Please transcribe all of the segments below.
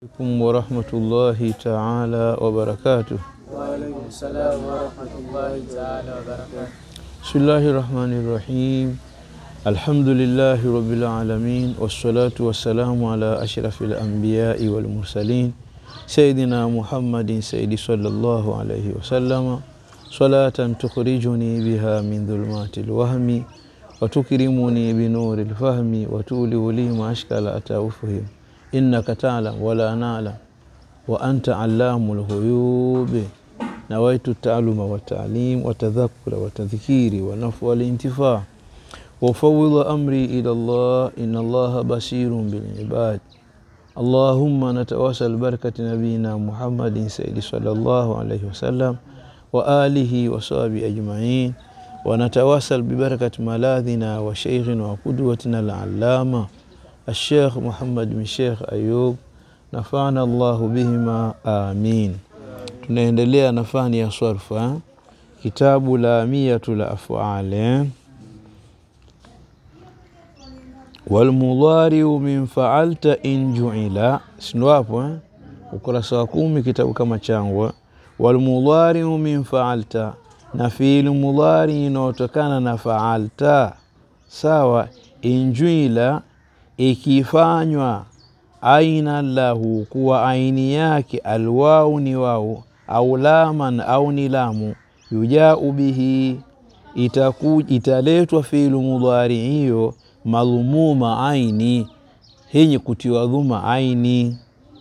alaikum warahmatullahi taala wabarakatuh. Waalaikum salam warahmatullahi taala wabarakatuh. Bismillahi rahmani rahim. Alhamdulillahi rabbil alamin wassalatu wassalamu ala ashrafil anbiyai wal mursalin sayyidina Muhammadin sayyidi sallallahu alayhi wasallama salatan tukhrijuni biha min dhulumati lwahmi watukrimuni binuri lfahmi watuliu li maashkala ataufihim innaka talam wala nalam wa anta allamu lghuyubi nawaitu taaluma wataalim watadhakura watadhikiri wanafu walintifaa وفوض أمري إلى الله إن الله بصير بالعباد اللهم نتواصل بركة نبينا محمد سيد صلى الله عليه وسلم وآله وصحبه أجمعين ونتواصل ببركة ملاذنا وشيخنا وقدوتنا العلامة الشيخ محمد بن شيخ أيوب نفعنا الله بهما آمين tunaendelea na fani ya swarfa kitabu la miyatul afali walmudhariu min faalta in juila sindo hapo eh? ukurasa wa kumi kitabu kama changwa walmudhariu min faalta na fiili mudhari inaotokana na faalta sawa injuila ikifanywa aina lahu kuwa aini yake alwau ni wau au laman au ni lamu yujau bihi itaku, italetwa fiilu mudhari hiyo madhumuma aini henye kutiwa dhuma aini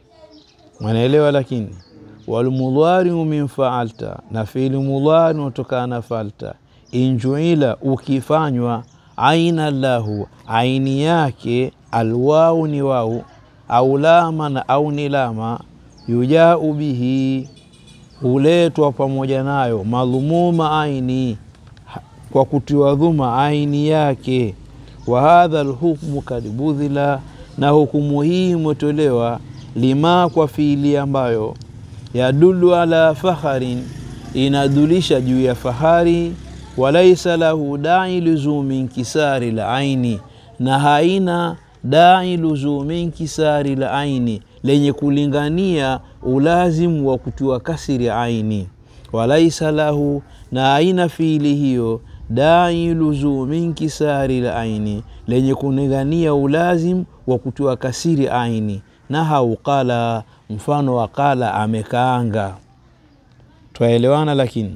mwanaelewa lakini walmudhariu min faalta na fiili mudhari unatokana na falta injuila ukifanywa aina lahu aini yake alwau ni wau au laman au ni lama yujau bihi huletwa pamoja nayo madhumuma aini kwa kutiwa dhuma aini yake wa hadha lhukmu kad budhila, na hukumu hii imetolewa lima kwa fiili ambayo yadulu ala fakharin, inadulisha juu ya fahari, walaisa lahu dai luzumi nkisari la aini, na haina dai luzumi nkisari la aini, lenye kulingania ulazimu wa kutiwa kasiri aini, walaisa lahu, na haina fiili hiyo dai luzumi nkisari la aini, lenye kunigania ulazim wa kutiwa kasiri aini. Na hauqala, mfano wa qala, amekaanga. Twaelewana? Lakini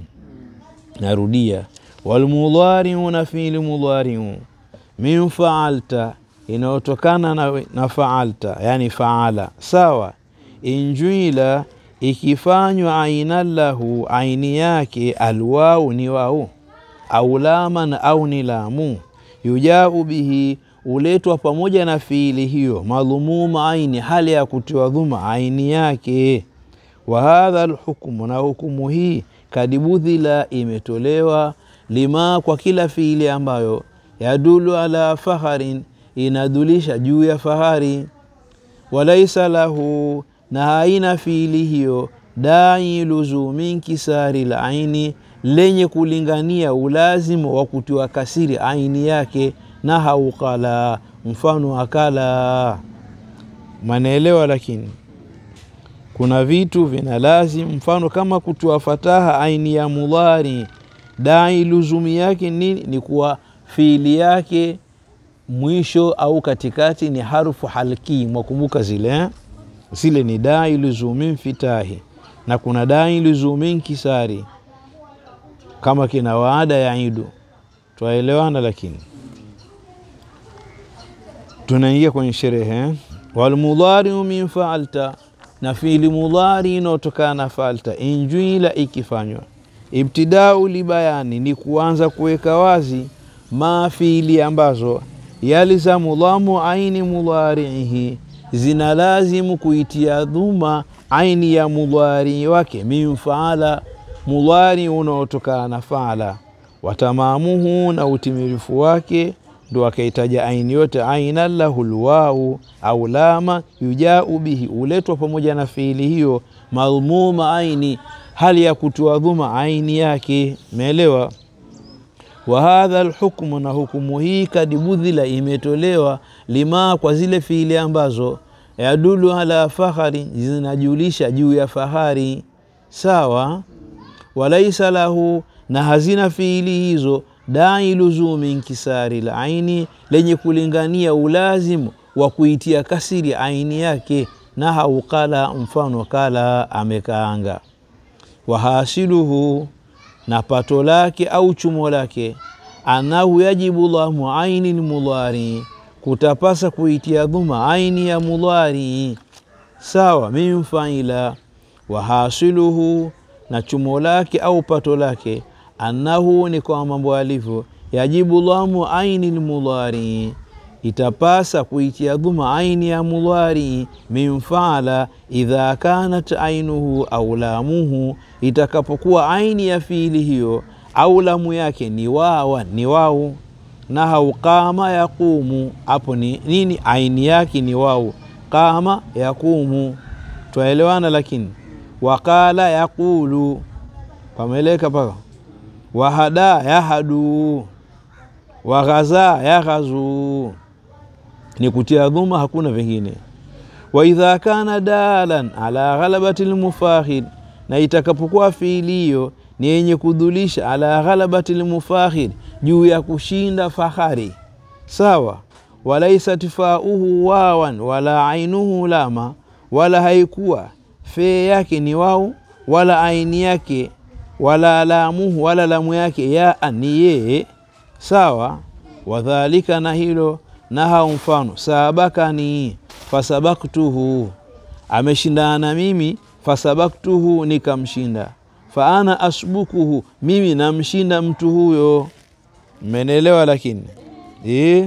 narudia, walmudhariu na fiili mudhariu min faalta, inayotokana na, na faalta, yani faala, sawa. Injuila, ikifanywa aina lahu, aini yake alwau ni wau au laman au ni lamu, yujau bihi, uletwa pamoja na fiili hiyo, madhumuma aini, hali ya kutiwa dhuma aini yake. Wa hadha lhukmu, na hukumu hii kadibudhila, imetolewa lima, kwa kila fiili ambayo yadulu ala faharin, inadulisha juu ya fahari. Walaisa lahu, na haina fiili hiyo dai luzumi nkisari la aini lenye kulingania ulazimu wa kutiwa kasiri aini yake. Na haukala, mfano akala. Manaelewa? Lakini kuna vitu vina lazim, mfano kama kutiwa fataha aini ya mudhari, dai luzumi yake nini? Ni kuwa fiili yake mwisho au katikati ni harufu halki. Mwakumbuka zile eh? Zile ni dai luzumi mfitahi, na kuna dai luzumi nkisari kama kina waada ya idu, twaelewana. Lakini tunaingia kwenye sherehe. Walmudhariu min faalta, na fiili mudhari inaotokana na faalta, injuila, ikifanywa. Ibtidau libayani, ni kuanza kuweka wazi, ma fiili ambazo yalizamu dhamu aini mudhariihi, zina lazimu kuitia dhuma aini ya mudhari wake, min faala mudhari unaotokana na faala, watamamuhu na utimilifu wake, ndo akaitaja aini yote. Aina lahu lwau au lama, yujau bihi, uletwa pamoja na fiili hiyo, madhumuma aini, hali ya kutoa dhuma aini yake. Meelewa? wa hadha lhukmu, na hukumu hii kadibudhila, imetolewa lima, kwa zile fiili ambazo yadulu ala fakhari zinajulisha juu ya fahari sawa walaisa lahu na hazina fiili hizo dai luzumi inkisari la aini lenye kulingania ulazimu wa kuitia kasiri aini yake na haukala mfano kala amekaanga wahasiluhu na pato lake au chumo lake anahu yajibu lamu aini lmudhari kutapasa kuitia dhuma aini ya mudhari sawa min faila wahasiluhu na chumo lake au pato lake annahu ni kwa mambo alivyo yajibu lamu aini lmudhari itapasa kuitia dhuma aini ya mudhari min faala idha kanat ainuhu au lamuhu itakapokuwa aini ya fiili hiyo au lamu yake ni wawa ni wau nahau qama yaqumu hapo ni nini aini yake ni wau qama yaqumu twaelewana lakini waqala yaqulu pameleka paka wahada yahadu waghaza yaghazu ni kutia dhuma hakuna vingine waidha kana dalan ala ghalabati lmufakhir na itakapokuwa fiilio ni yenye kudhulisha ala ghalabati lmufakhir juu ya kushinda fahari sawa walaisat fauhu wawan wala ainuhu lama wala haikuwa fee yake ni wau wala aini yake wala lamuhu wala lamu yake yaa ni yeye sawa wadhalika na hilo naha mfano sabakani fasabaktuhu ameshindana na mimi fasabaktuhu nikamshinda faana asbukuhu mimi namshinda mtu huyo mmenelewa lakini e?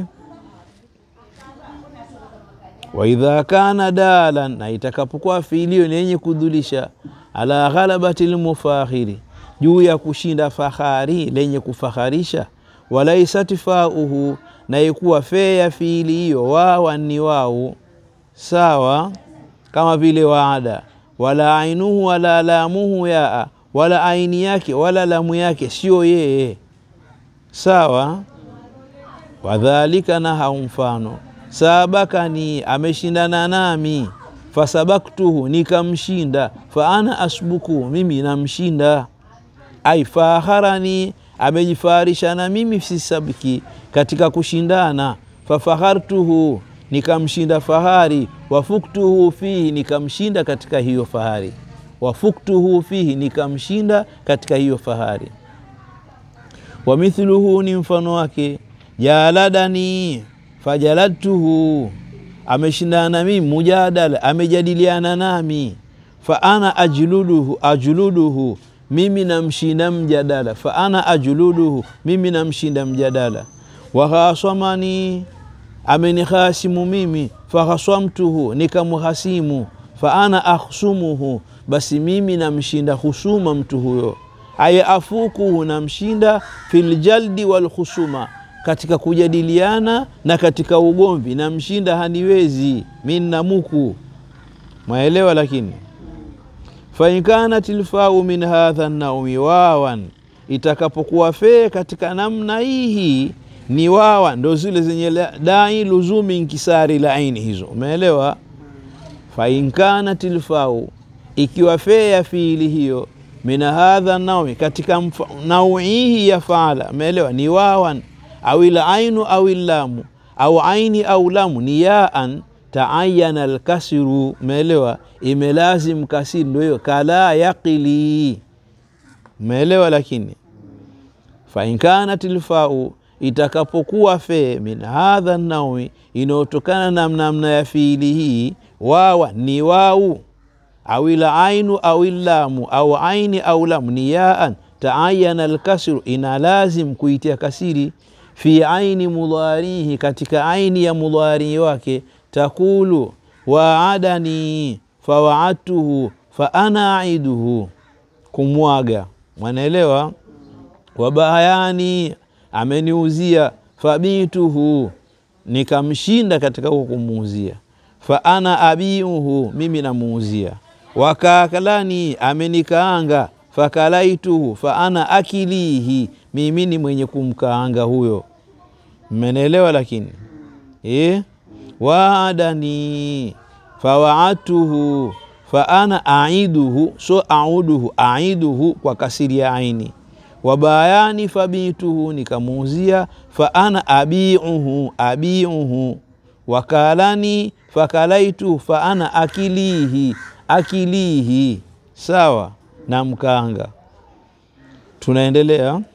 waidha kana dalan na itakapokuwa fiilio ni yenye kudhulisha ala ghalabati lmufakhiri juu ya kushinda fahari lenye kufaharisha walaisat fauhu na ikuwa fee ya fiili hiyo wawa ni wau sawa kama vile waada wala ainuhu wala lamuhu yaa wala aini yake wala lamu yake sio yeye sawa wadhalika na hau mfano sabakani ameshindana nami fasabaktuhu nikamshinda fa ana asbuku mimi namshinda ai faharani amejifaharisha na mimi fisabiki katika kushindana fafahartuhu nikamshinda fahari wafuktuhu fihi nikamshinda katika hiyo fahari wafuktuhu fihi nikamshinda katika hiyo fahari wamithluhu ni mfano wake jaladani fajaladtuhu ameshindana na mimi mujadala amejadiliana nami fa ana ajluduhu ajluduhu mimi namshinda mjadala fa ana ajluduhu mimi namshinda mjadala wahasamani amenihasimu mimi fahasamtuhu nikamhasimu fa ana akhsumuhu basi mimi namshinda husuma mtu huyo aya afukuhu namshinda filjaldi walhusuma katika kujadiliana na katika ugomvi namshinda haniwezi minnamuku mwaelewa lakini fainkanat lfau min hadha naumi wawan itakapokuwa fee katika namna hii ni wawa ndo zile zenye dai luzumi nkisari laini hizo umeelewa fainkanat lfau ikiwa fee ya fiili hiyo min hadha naumi katika nauihi ya faala umeelewa ni wawan au ilainu au ilamu au aini au lamu ni yaan taayana alkasiru umeelewa imelazim kasiri ndo hiyo kala yaqili umeelewa lakini fainkanat lfau itakapokuwa fee min hadha naumi inayotokana na namna ya fiili hii wawa ni wau au ila ainu au ilamu au aini au lamu ni yaan taayana alkasiru ina lazim kuitia kasiri fi aini mudharihi katika aini ya mudhari wake takulu waadani fawaadtuhu fa ana aiduhu kumwaga mwanaelewa wabayani ameniuzia fabituhu nikamshinda katika huko kumuuzia fa ana abiuhu mimi namuuzia wakakalani amenikaanga fakalaituhu fa ana akilihi mimi ni mwenye kumkaanga huyo mmenielewa lakini e? waadani fawaadtuhu fa ana aiduhu so auduhu aiduhu kwa kasiri ya aini wabayani fabituhu nikamuuzia fa ana abiuhu abiuhu wakalani fakalaitu fa ana akilihi akilihi sawa na mkanga tunaendelea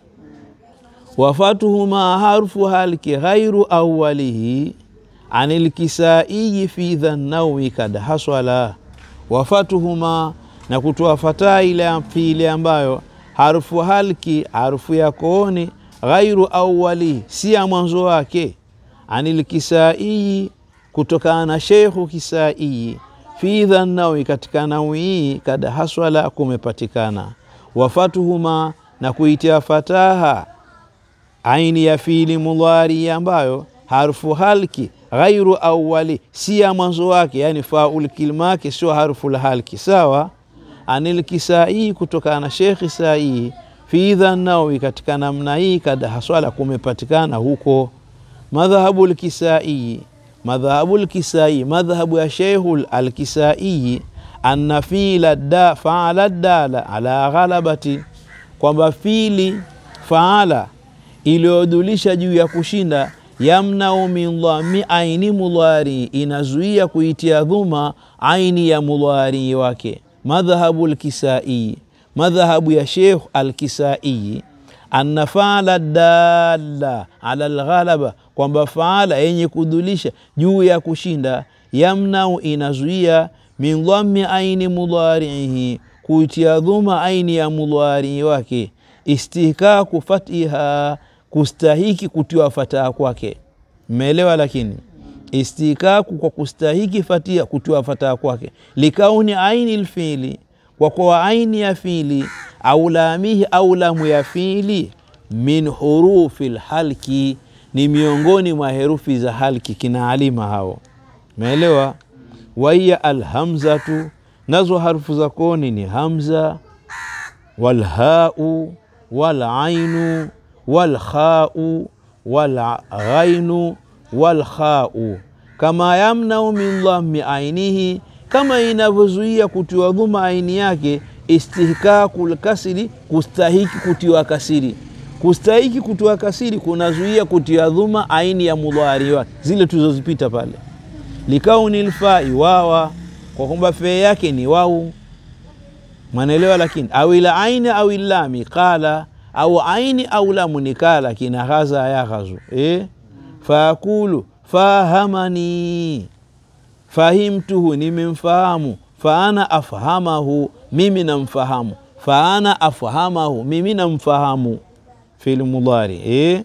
wafatuhuma harfu halki ghairu awalihi anil kisaiyi fi dhannawi kad haswala wafatuhuma na kutoa fataa ile fiili ambayo harfu halki harfu ya kooni ghairu awalihi si ya mwanzo wake anil kisaiyi kutokana na sheikhu kisaiyi fi dhannawi katika nawi hii kad haswala kumepatikana wafatuhuma na kuitia fataha aini ya fiili mudhari ambayo harfu halki ghairu awali si ya mwanzo wake yani faul kilma yake sio harfu la halki sawa anil kisai kutokana na shekhi sai fi dhannawi katika namna hii kad haswala kumepatikana huko madhhabu lkisai madhhabu lkisai madhhabu ya sheikhu alkisai anna fiila da faala dala ala ghalabati kwamba fili faala iliyodulisha juu ya kushinda yamnau min dhami aini mudhari inazuia kuitia dhuma aini ya mudhari wake madhhabu lkisai madhhabu ya sheikh alkisai anna faala dalla ala lghalaba kwamba faala yenye kudulisha juu ya kushinda yamnau inazuia min dhami aini mudhariihi kuitia dhuma aini ya mudhari wake istihkaku fatiha kustahiki kutiwa fataha kwake mmeelewa lakini istikaku kwa kustahiki fatia kutiwa fataha kwake likauni aini lfili kwa kuwa aini ya fili au lamihi au lamu ya fili min hurufi lhalki ni miongoni mwa herufi za halki kina alima hao meelewa waiya alhamzatu nazo harufu za koni ni hamza walhau walainu walkhau walghainu walkhau kama yamnau min dhammi ainihi, kama inavyozuia kutiwa dhuma aini yake. Istihkaku lkasiri, kustahiki kutiwa kasiri. Kustahiki kutiwa kasiri kunazuia kutiwa dhuma aini ya mudhari wake, zile tulizozipita pale. Likauni lfai wawa, kwa kwamba fee yake ni wau, mwanaelewa. Lakini awila aini au lami qala au aini au lamu ni kala kina ghaza ya ghazu eh? Faakulu fahamani, fahimtuhu, nimemfahamu. Faana afhamahu, mimi namfahamu. Faana afhamahu, mimi namfahamu. Fil mudhari eh?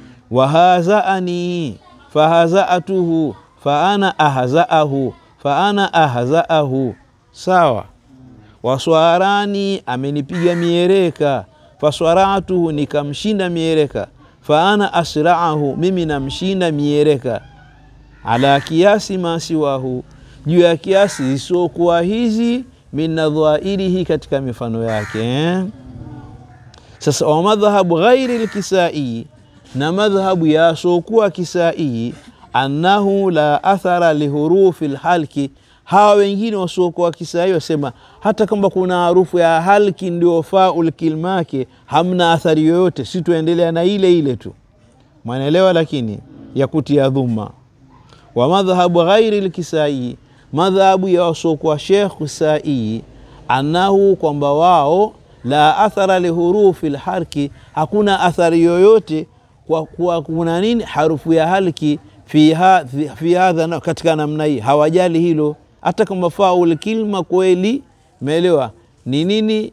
Wahazaani, fahazaatuhu, faana ahzaahu, faana ahzaahu. Sawa. Waswarani, amenipiga miereka. Faswaratuhu, nikamshinda miereka faana asraahu, mimi namshinda miereka. Ala kiasi masiwahu, juu ya kiasi zisiokuwa hizi. Min nadhairihi, katika mifano yake eh? Sasa wa madhhabu ghairi lkisai, na madhhabu yasokuwa kisai, annahu la athara lihurufi lhalki. Hawa wengine wasiokuwa kisai wasema hata kama kuna harufu ya halki ndio faul kilmake hamna athari yoyote, si tuendelea na ile ile tu, mwanaelewa. Lakini ya kutia dhuma wa madhhabu ghairi lkisai, madhhabu ya wasiokuwa shekh kisai, annahu kwamba wao la athara lihurufi lharki, hakuna athari yoyote kwa kuwa kuna nini harufu ya halki fi hadha, katika namna hii hawajali hilo hata kama faul kilma kweli, meelewa ni nini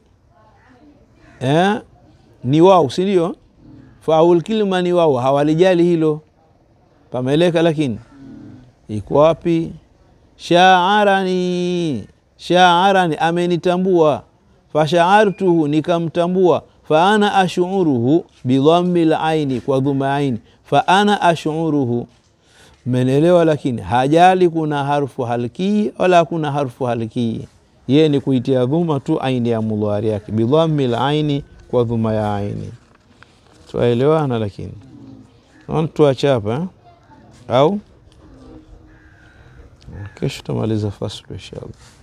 eh? Ni wao, si ndio? Faul kilma ni wao, hawalijali hilo, pameleka. Lakini iko wapi? Shaarani, shaarani, amenitambua. Fashaartuhu, nikamtambua. Faana ashuruhu bidhammi laini, kwa dhuma aini. Faana ashuruhu Menelewa, lakini hajali kuna harfu halkii wala kuna harfu halkii, yeye ni kuitia dhuma tu aini ya mudhari yake bidhammi laini, kwa dhuma ya aini. Twaelewana? Lakini tuachapa au kesho tutamaliza faslu inshallah